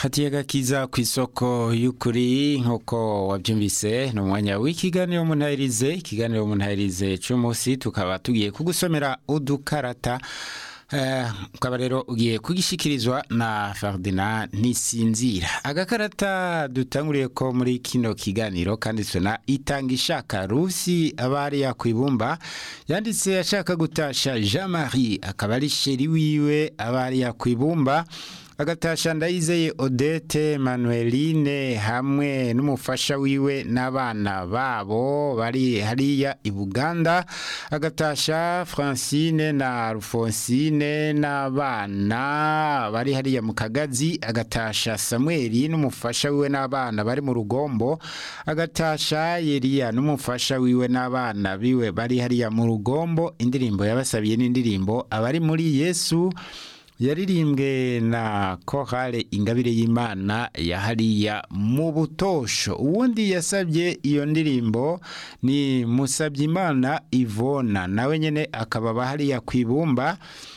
hatiye gakiza ku isoko y'ukuri nk'uko wabyumvise ni umwanya w'ikiganiro muntahirize ikiganiro muntahirize cy'umunsi tukaba tugiye kugusomera udukarata ukaba rero ugiye kugishikirizwa na Ferdinand Nisinzira agakarata dutanguriye ko muri kino kiganiro kanditswe na itanga ishaka rusi abari yakwibumba yanditse ashaka gutasha Jean Marie akaba ari sheri wiwe abari yakwibumba agatasha ndayizeye Odette Manueline hamwe n'umufasha wiwe n'abana babo bari hariya i Buganda agatasha Francine na Alphonsine n'abana bari hariya mu Kagazi agatasha Samuel n'umufasha wiwe n'abana bari mu Rugombo agatasha Yeria n'umufasha wiwe n'abana biwe bari hariya mu Rugombo indirimbo yabasabiye n'indirimbo abari muri Yesu yaririmbwe na korale ingabire y'imana yahariya mu butosho uwundi yasabye iyo ndirimbo ni musabyimana ivona nawe nyine akaba bahariya ku ibumba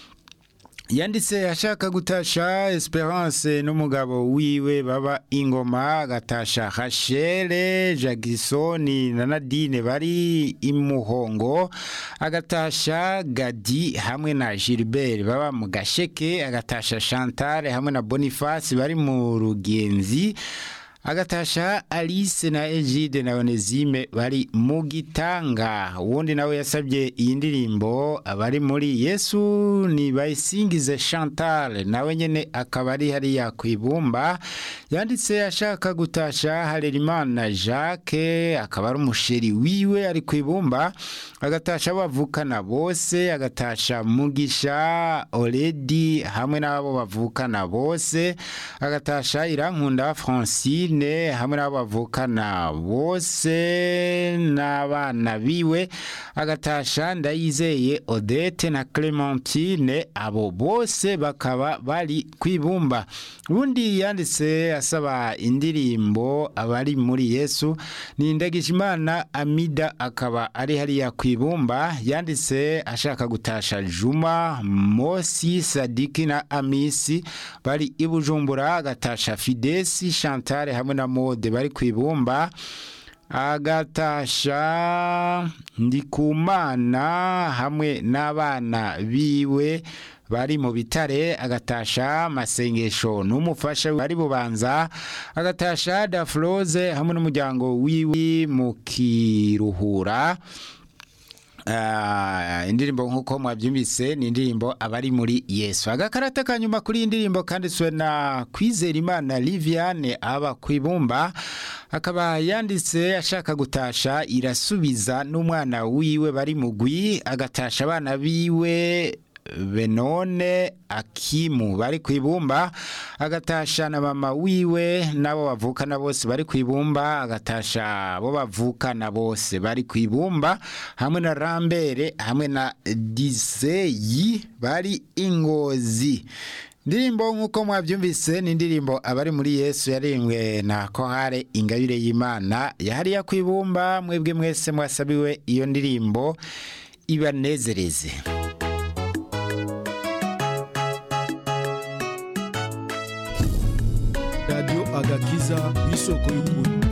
yanditse ashaka gutasha esperance n'umugabo wiwe baba ingoma agatasha hashere jagisoni na nadine bari imuhongo agatasha gadi hamwe na gilbert baba mu gasheke agatasha chantal hamwe na boniface bari mu rugenzi agatasha alice na egide na onezime bari mu gitanga uwundi nawe yasabye iyi ndirimbo abari muri yesu ni bayisingize chantal nawe nyine akaba ari hariya ku ibumba yanditse ashaka gutasha harerimana jacques akaba ari umusheri wiwe ari ku ibumba agatasha bavukana bose agatasha mugisha oredi hamwe n'abo bavukana bose agatasha irankunda francine hamwe n'abo bavukana bose n'abana biwe agatasha ndayizeye odette na clementine abo bose bakaba bari ku ibumba ubundi yanditse asaba indirimbo abari muri yesu ni ndagijimana amida akaba ari hariya ku ibumba yanditse ashaka gutasha juma mosi sadiki na amisi bari i bujumbura agatasha fidesi chantal hamwe na mode bari ku ibumba agatasha ndikumana hamwe n'abana biwe bari mu bitare agatasha masengesho n'umufasha bari bubanza agatasha dafroze hamwe n'umuryango wiwe mu kiruhura indirimbo nk'uko mwabyumvise ni indirimbo abari muri yesu agakarata ka nyuma kuri iyi ndirimbo kanditswe na kwizera imana liviane aba ku ibumba akaba yanditse ashaka gutasha irasubiza n'umwana wiwe bari mugwi agatasha abana biwe benone akimu bari ku ibumba agatasha na mama wiwe n'abo bavukana bose bari ku ibumba agatasha abo bavukana bose bari ku ibumba hamwe na rambere hamwe na diseyi bari ingozi indirimbo nk'uko mwabyumvise ni indirimbo abari muri yesu yaririmbwe na kohare ingabire y'imana yahariya ku ibumba mwebwe mwese mwasabiwe iyo ndirimbo ibanezereze radiyo agakiza y'isoko y'ukuri